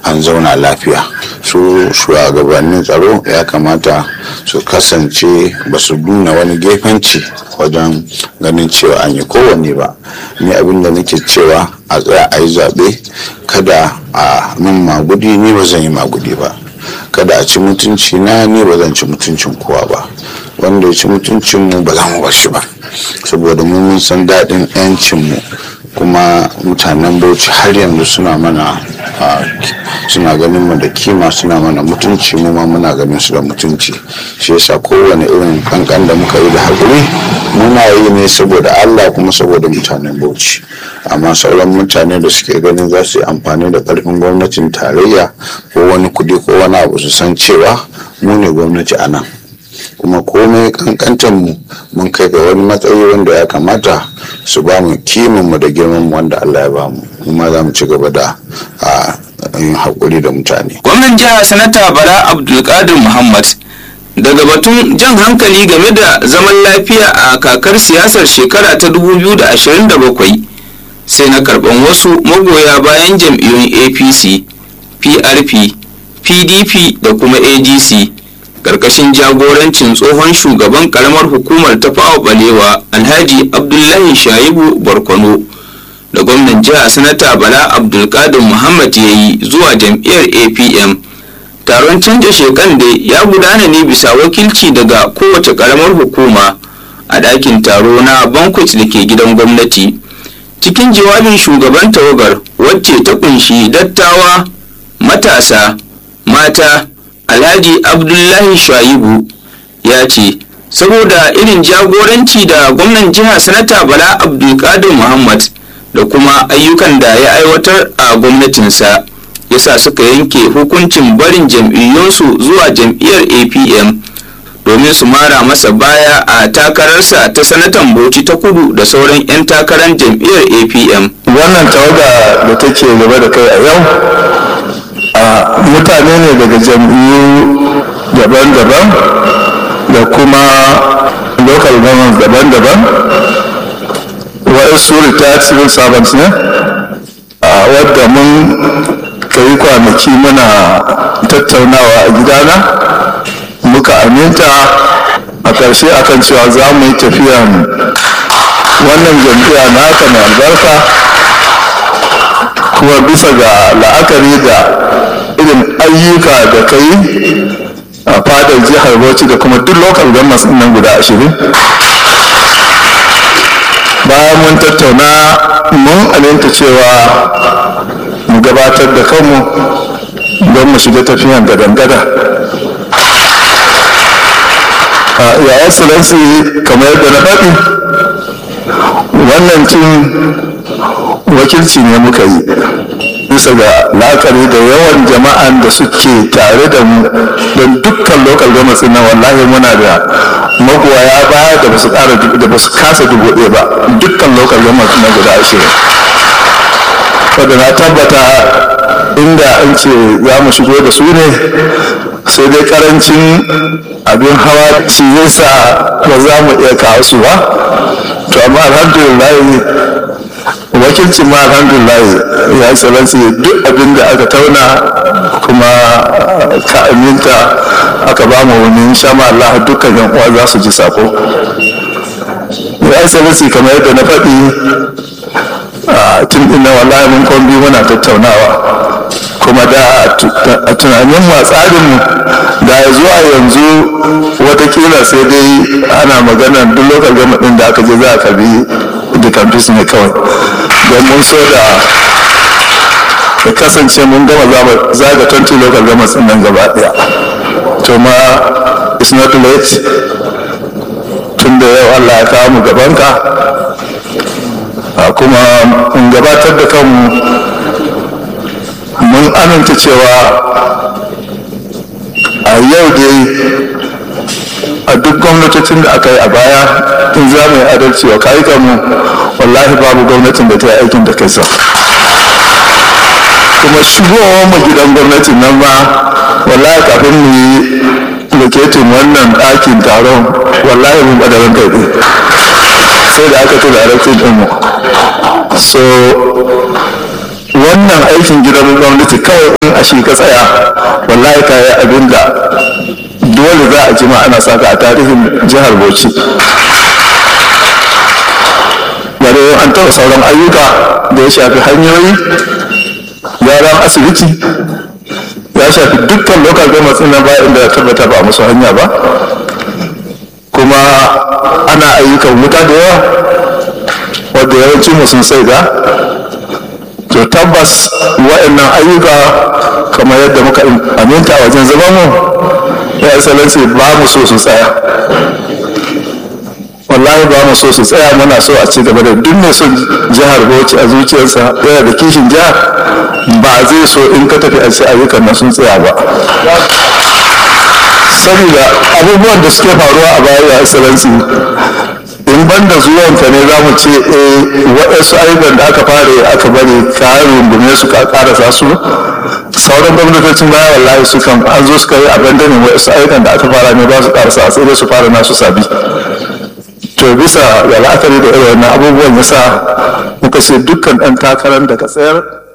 an zauna lafiya su shugabannin tsaro ya kamata su kasance ba su nuna wani gefenci wajen ganin cewa an yi kowanne ba ni abin da nake cewa a tsaya a yi zaɓe kada a min magudi ni ba zan yi magudi ba kada a ci mutunci na ni ba zan ci mutuncin kowa ba wanda ya ci mutuncin mu ba za mu bar shi ba saboda mu mun san daɗin 'yancin mu kuma mutanen bauchi har yanzu suna mana suna ganin mu da kima suna mana mutunci mu ma muna ganin su da mutunci shi yasa kowane irin kankan da muka yi da haƙuri muna yi ne saboda allah kuma saboda mutanen bauchi amma sauran mutane da suke ganin za su yi amfani da ƙarfin gwamnatin tarayya ko wani kuɗi ko wani abu su san cewa mu ne gwamnati a nan kuma komai kankantar mu mun kai ga wani matsayi wanda ya kamata su ba mu kimin mu da girman mu wanda Allah ya ba mu kuma za mu ci gaba da yin haƙuri da mutane. Gwamnan jiha sanata Bala Abdulkadir Muhammad daga batun jan hankali game da zaman lafiya a kakar siyasar shekara ta 2027 sai na karban wasu magoya bayan jam'iyyun apc prp pdp da kuma adc karkashin jagorancin tsohon shugaban karamar hukumar ta fawa balewa alhaji abdullahi shaibu barkwano da gwamnan jiha sanata bala abdulkadir muhammad ya yi zuwa jam'iyyar apm taron canja shekan da ya gudana ne bisa wakilci daga kowace karamar hukuma a ɗakin taro na bankwet da ke gidan gwamnati cikin jawabin shugaban tawagar wacce ta kunshi dattawa matasa mata alhaji abdullahi shaibu ya ce saboda irin jagoranci da gwamnan jiha sanata bala abdulkadir muhammad da kuma ayyukan da ya aiwatar a gwamnatinsa yasa suka yanke hukuncin barin jam'iyyunsu zuwa jam'iyyar apm domin su mara masa baya a takararsa ta sanatan bauchi ta kudu da sauran 'yan takarar jam'iyyar apm wannan tawaga da take gaba da kai a yau a mutane ne daga jam'iyyu daban-daban da kuma local governments daban-daban waɗansu retired civil servants ne a wadda mun kai kwanaki muna tattaunawa a gidana muka aminta a ƙarshe akan cewa za mu yi tafiyan wannan jam'iyya na haka mai albarka kuma bisa ga la'akari da irin ayyuka da ka yi a fadar jihar bauchi da kuma duk local governments nan guda ashirin bayan mun tattauna mun aminta cewa mu gabatar da kanmu don mu shiga tafiyan gadan-gada ya excellency kamar yadda na faɗi wannan cin wakilci ne muka yi bisa ga la'akari da yawan jama'an da suke tare da mu don dukkan local government na wallahi muna da magoya baya da basu kara da basu kasa dubu ɗaya ba dukkan local government na guda ashirin wadda na tabbata inda an ce za mu shigo da su ne sai dai karancin abin hawa shi yasa ba za mu iya kawo su ba to amma alhamdulillah wakilcin ma alhamdulillah ya excellency duk abin da aka tauna kuma ka aminta aka ba mu wani insha Allah dukkan yan uwa za su ji sako ya excellency kamar yadda na faɗi tun ina wallahi mun kwambi muna tattaunawa kuma da a tunanin mu a tsarinmu da zuwa yanzu watakila sai dai ana magana duk lokal gama ɗin da aka je za a karbi da campus ne kawai don mun so da ya kasance mun gama zaga 20 local gama nan gaba daya to ma it's not late tun da yau allah ya kawo mu gabanka kuma mun gabatar da kanmu mun aminta cewa a yau dai a duk gwamnatocin da aka yi a baya in za mu yi adalci wa mu wallahi babu gwamnatin da ta yi aikin da kai sa kuma shigowar mu gidan gwamnatin nan ma wallahi kafin mu yi loketin wannan ɗakin taron wallahi mun ɓadarin kai sai da aka tura rakin ɗinmu so wannan aikin gidan gwamnati kawai in a shi ka tsaya wallahi ka yi abin da dole za a jima ana saka a tarihin jihar bauchi bare an taɓa sauran ayyuka da ya shafi hanyoyi gyaran asibiti ya shafi dukkan local government na ba inda ya tabbata ba musu hanya ba kuma ana ayyukan wuta da yawa wadda yawanci mu sun sai ga to tabbas wa'annan ayyuka kamar yadda muka aminta a wajen zaman mu ya excellency ba mu so su tsaya wallahi ba mu so su tsaya muna so a ci gaba da duk mai son jihar bauchi a zuciyarsa yana da kishin jihar ba zai so in ka tafi a ce ayyukan nan sun tsaya ba saboda abubuwan da suke faruwa a baya ya excellency in ban da zuwanka ne za mu ce eh waɗansu ayyukan da aka fara aka bari ka rungume su ka karasa su sauran gwamnatocin baya wallahi su kan an zo suka yi abandonin waɗansu ayyukan da aka fara ne ba su karasa sai dai su fara nasu sabi to bisa ga la'akari da irin wannan abubuwan yasa muka ce dukkan ɗan takarar da ka tsayar